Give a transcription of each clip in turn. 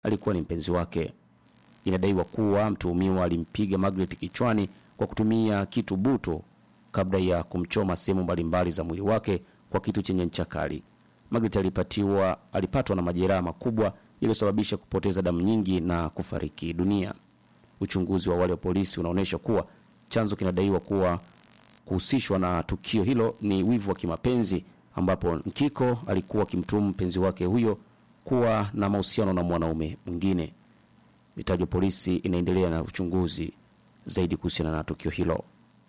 alikuwa ni mpenzi wake. Inadaiwa kuwa mtuhumiwa alimpiga Margaret kichwani kwa kutumia kitu buto kabla ya kumchoma sehemu mbalimbali za mwili wake kwa kitu chenye ncha kali. Margaret alipatiwa alipatwa na majeraha makubwa yaliyosababisha kupoteza damu nyingi na kufariki dunia. Uchunguzi wa awali wa polisi unaonyesha kuwa chanzo kinadaiwa kuwa kuhusishwa na tukio hilo ni wivu wa kimapenzi, ambapo Nkiko alikuwa akimtuhumu mpenzi wake huyo kuwa na mahusiano na mwanaume mwingine. Mitaji ya polisi inaendelea na uchunguzi zaidi kuhusiana na tukio hilo.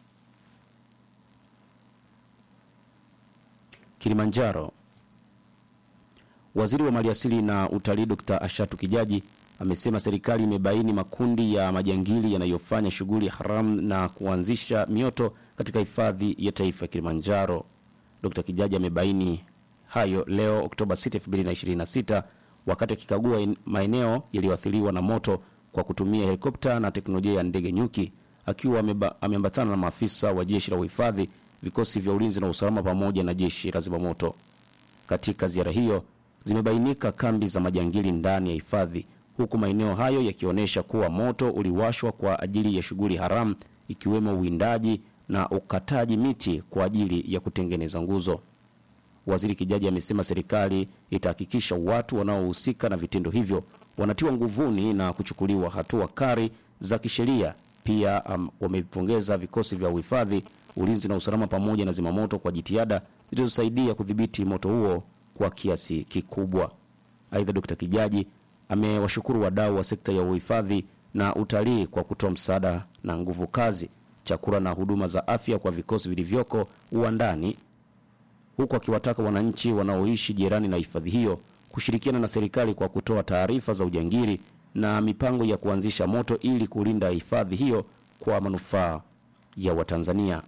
Kilimanjaro. Waziri wa Maliasili na Utalii Dr. Ashatu Kijaji amesema serikali imebaini makundi ya majangili yanayofanya shughuli haramu na kuanzisha mioto katika hifadhi ya taifa ya Kilimanjaro. Dr. Kijaji amebaini hayo leo Oktoba 6, 2026 wakati akikagua en- maeneo yaliyoathiriwa na moto kwa kutumia helikopta na teknolojia ya ndege nyuki akiwa ameba- ameambatana na maafisa wa jeshi la uhifadhi, vikosi vya ulinzi na usalama pamoja na jeshi la zimamoto. Katika ziara hiyo zimebainika kambi za majangili ndani ya hifadhi, huku maeneo hayo yakionyesha kuwa moto uliwashwa kwa ajili ya shughuli haramu ikiwemo uwindaji na ukataji miti kwa ajili ya kutengeneza nguzo. Waziri Kijaji amesema serikali itahakikisha watu wanaohusika na vitendo hivyo wanatiwa nguvuni na kuchukuliwa hatua kali za kisheria. Pia um, wamepongeza vikosi vya uhifadhi, ulinzi na usalama pamoja na zimamoto kwa jitihada zilizosaidia kudhibiti moto huo kwa kiasi kikubwa. Aidha, Dkt. Kijaji amewashukuru wadau wa sekta ya uhifadhi na utalii kwa kutoa msaada na nguvu kazi, chakula na huduma za afya kwa vikosi vilivyoko uwandani huku akiwataka wananchi wanaoishi jirani na hifadhi hiyo kushirikiana na serikali kwa kutoa taarifa za ujangili na mipango ya kuanzisha moto ili kulinda hifadhi hiyo kwa manufaa ya Watanzania.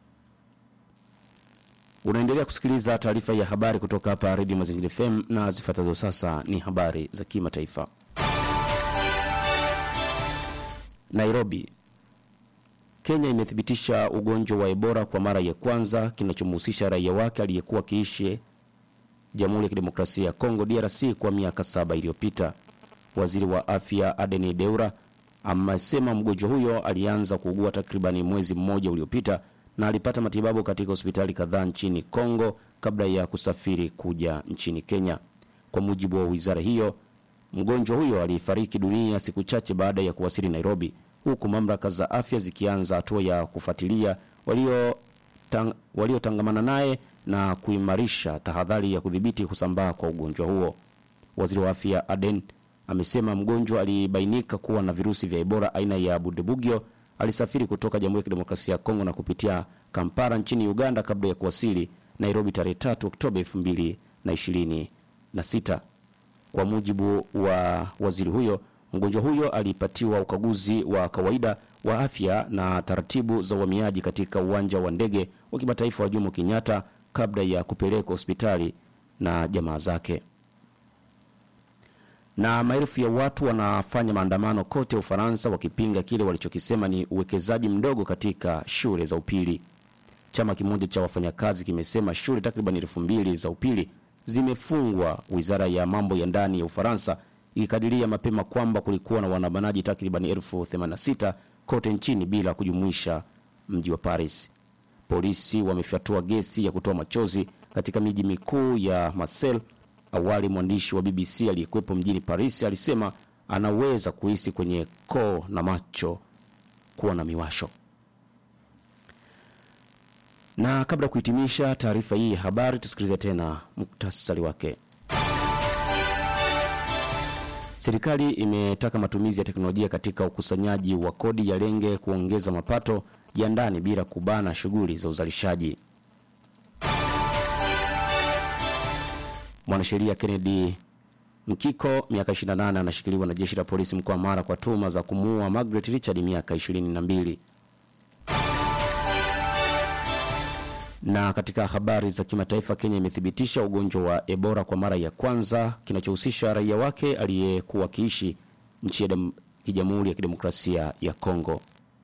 Unaendelea kusikiliza taarifa ya habari kutoka hapa Redio Mazingira FM na zifuatazo sasa ni habari za kimataifa. Nairobi. Kenya imethibitisha ugonjwa wa Ebola kwa mara ya kwanza kinachomhusisha raia wake aliyekuwa akiishi Jamhuri ya Kidemokrasia ya Kongo DRC kwa miaka saba iliyopita. Waziri wa afya Adeni Deura amesema mgonjwa huyo alianza kuugua takribani mwezi mmoja uliopita na alipata matibabu katika hospitali kadhaa nchini Kongo kabla ya kusafiri kuja nchini Kenya. Kwa mujibu wa wizara hiyo, mgonjwa huyo alifariki dunia siku chache baada ya kuwasili Nairobi, huku mamlaka za afya zikianza hatua ya kufuatilia walio tang, waliotangamana naye na kuimarisha tahadhari ya kudhibiti kusambaa kwa ugonjwa huo. Waziri wa afya Aden amesema mgonjwa alibainika kuwa na virusi vya Ebola aina ya Bundibugyo. Alisafiri kutoka Jamhuri ya Kidemokrasia ya Kongo na kupitia Kampala nchini Uganda kabla ya kuwasili Nairobi tarehe 3 Oktoba 2026. Kwa mujibu wa waziri huyo, mgonjwa huyo alipatiwa ukaguzi wa kawaida wa afya na taratibu za uhamiaji katika uwanja wa ndege wa kimataifa wa Jomo Kenyatta kabla ya kupelekwa hospitali na jamaa zake. Na maelfu ya watu wanafanya maandamano kote Ufaransa wakipinga kile walichokisema ni uwekezaji mdogo katika shule za upili. Chama kimoja cha wafanyakazi kimesema shule takriban elfu mbili za upili zimefungwa, wizara ya mambo ya ndani ya Ufaransa ikikadiria mapema kwamba kulikuwa na waandamanaji takriban elfu 86 kote nchini bila kujumuisha mji wa Paris. Polisi wamefyatua gesi ya kutoa machozi katika miji mikuu ya Marseille. Awali mwandishi wa BBC aliyekuwepo mjini Paris alisema anaweza kuhisi kwenye koo na macho kuwa na miwasho. Na kabla ya kuhitimisha taarifa hii ya habari, tusikilize tena muktasari wake. Serikali imetaka matumizi ya teknolojia katika ukusanyaji wa kodi yalenge kuongeza mapato ya ndani bila kubana shughuli za uzalishaji. Mwanasheria Kennedy Mkiko miaka 28 anashikiliwa na jeshi la polisi mkoa wa Mara kwa tuhuma za kumuua Margaret Richard miaka 22. Na katika habari za kimataifa, Kenya imethibitisha ugonjwa wa Ebola kwa mara ya kwanza kinachohusisha raia wake aliyekuwa akiishi nchi ya dem- Jamhuri ya Kidemokrasia ya Kongo.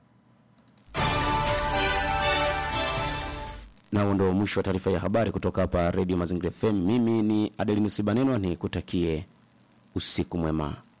Na huo ndio mwisho wa taarifa ya habari kutoka hapa Radio Mazingira FM. Mimi ni Adelinus Banenwa, ni kutakie usiku mwema.